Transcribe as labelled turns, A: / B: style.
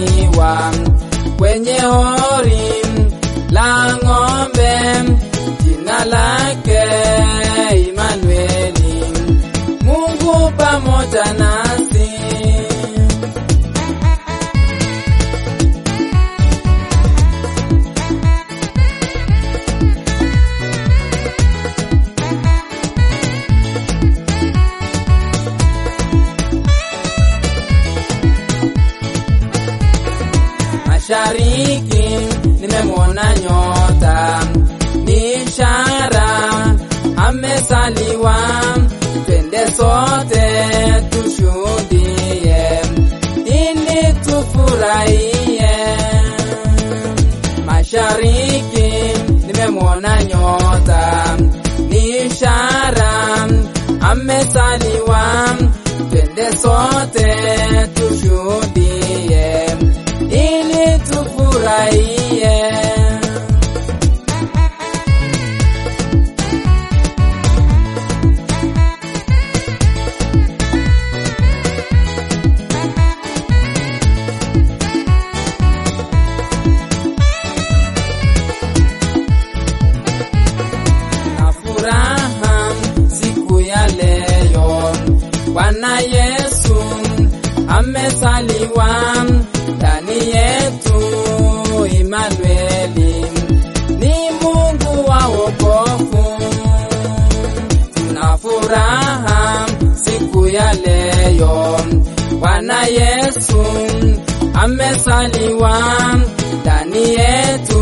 A: amezaliwa kwenye hori la ng'ombe, jina lake Imanueli, Mungu pamoja nasi. Mashariki nimemwona nyota, ni ishara amezaliwa. Twende sote tushuhudie, ili tufurahie. Mashariki nimemwona nyota, ni ishara amezaliwa. Twende sote tushuhudie ili tufurahie. Na furaha siku ya leo, Bwana Yesu amezaliwa ndani yetu. Imanueli ni Mungu wa wokovu. Tuna furaha siku ya leo, Bwana Yesu amezaliwa ndani yetu.